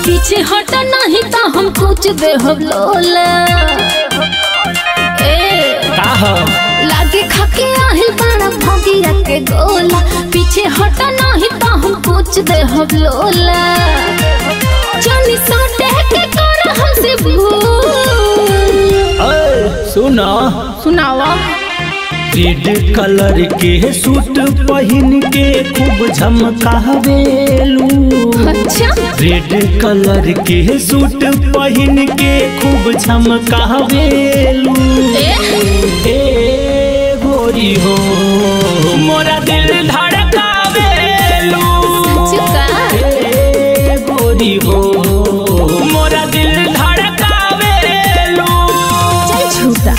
पीछे हट नहीं तो हम कुछ दे हम लोला ए का ह लागे खाके आहिल बड़ा भोगिया के गोला पीछे हट नहीं तो हम कुछ दे हम लोला जानी सोटे के कर हमसे भूल ए, सुन सुनावा रेड कलर के सूट पहन के खूब झमकावेलू अच्छा रेड कलर के सूट पहन के खूब झमकावेलू ए गोरी हो मोरा दिल धड़कावेलू चुका ए गोरी हो मोरा दिल धड़कावेलू चल झूठा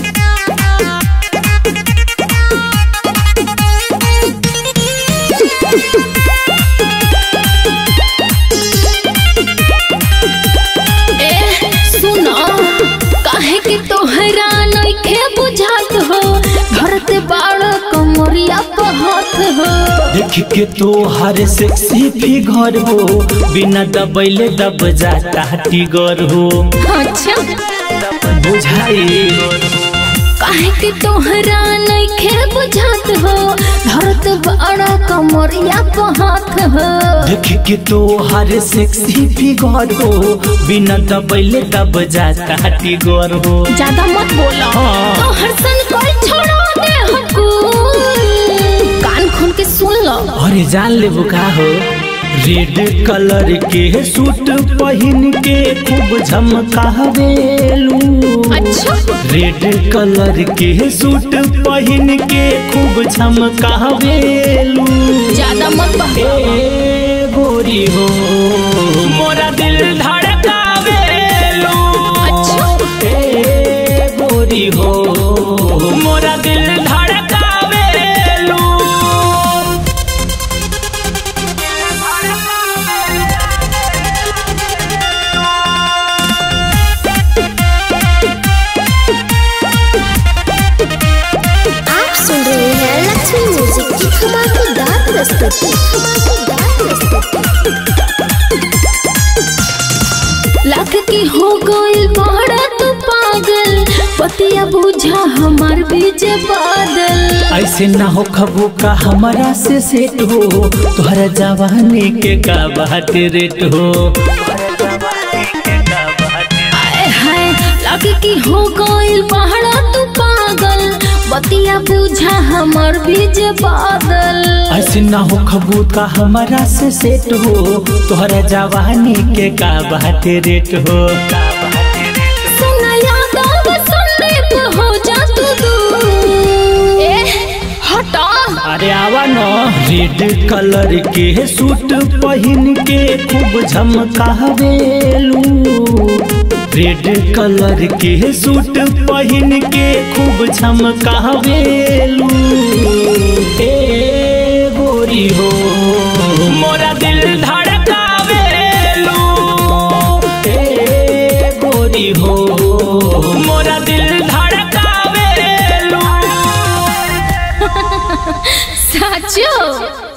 ए सुनो काहे कि तोहरा नइखे बुझात हो धरते बाड़ कमरिया पर हाथ हो देख के तो हर सेक्सी फिगर हो बिना दबैले दब जाता टिगर हो अच्छा बुझाई काहे कि तोहरा नइखे बुझात हो धरत बाड़ कमरिया पर हाथ हो देख के तो हर सेक्सी फिगर हो बिना दबैले दब जाता टिगर हो ज्यादा मत बोलो हाँ। तो हर सन कोई छोड़ा दे हमको कान खोल के सुन लो अरे जान ले का हो रेड कलर के सूट पहन के खूब झमकावेलू अच्छा रेड कलर के सूट पहन के खूब झमकावेलू ज्यादा मत बहलो ए गोरी हो मोरा दिल धड़कावेलू अच्छा ए गोरी हो मोरा दिल धड़कावेलू आप सुन रहे हैं लक्ष्मी म्यूजिक की धमाकेदार प्रस्तुति धमाकेदार प्रस्तुति लाख की हो गइल बड़ा तू पागल पतिया बुझा हमार बीच बादल ऐसे ना हो खबू का हमारा से सेट हो तोहरा जवानी के का बात रेट हो आए हाय लाख की हो गइल बड़ा तू पागल पतिया बुझा हमार बीच बादल ऐसे ना हो खबू का हमारा से सेट हो तोहरा जवानी के का बात रेट हो सुना याद आवे सुनने पे हो जा तू दूर ए हटा अरे आवा न रेड कलर के सूट पहन के खूब झमकावेलू रेड कलर के सूट पहन के खूब झमकावेलू ए गोरी हो मोरा दिल धड़कावेलू ए गोरी हो मोरा दिल धड़कावेलू साचो